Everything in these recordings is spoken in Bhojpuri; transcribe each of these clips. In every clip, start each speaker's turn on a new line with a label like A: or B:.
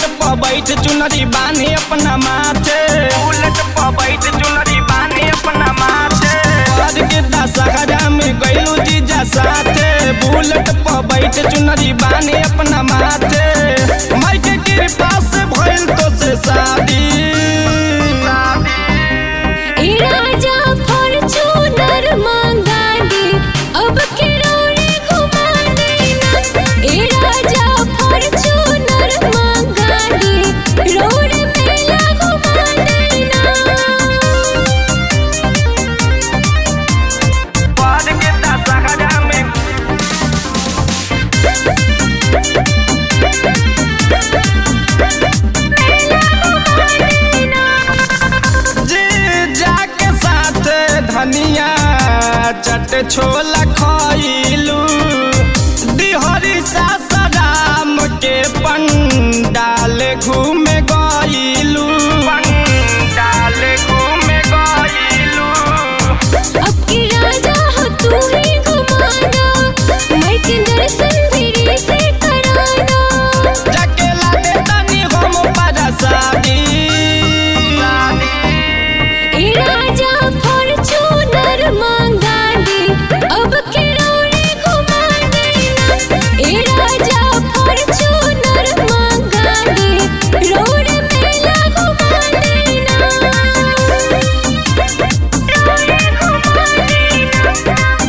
A: बुलेट पर बैठ चुनरी बानी अपना माथे बुलेट पर बैठ चुनरी बानी अपना माथे आज के दशहरा में गइलू जीजा साथे बुलेट पर बैठ चुनरी बानी अपना माथे माई के कृपा से भइल तो से शादी
B: ए राजा फॉर्च्यूनर मंगा दे अब किरोड़े घुमा देना ए राजा फॉर्च्यूनर मंगा दे रोड मेला घुमा देना
A: आज के दशहरा में जी जाके साथ धनिया चट छोला खइलू दिहरी सासराम के पंडाल घूमे गइलू पंडाल घूमे गइलू
B: अब की राजा हो तू ही घुमाना मैं के दर्शन धीरे से कराना
A: जाके लागे तनी हम परसादी
B: ए राजा फॉर्च्यूनर मंगा दे अब किरोड़े घुमा देना ए राजा फॉर्च्यूनर मंगा दे रोड मेला घुमा देना रोड घुमा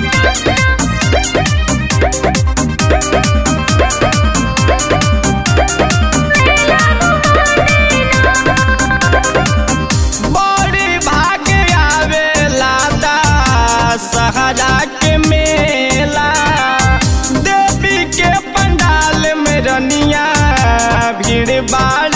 A: बड़ी भाग्य आवेला दा सहरा के मेला देवी के पंडाल में रनिया भीड़ बाड़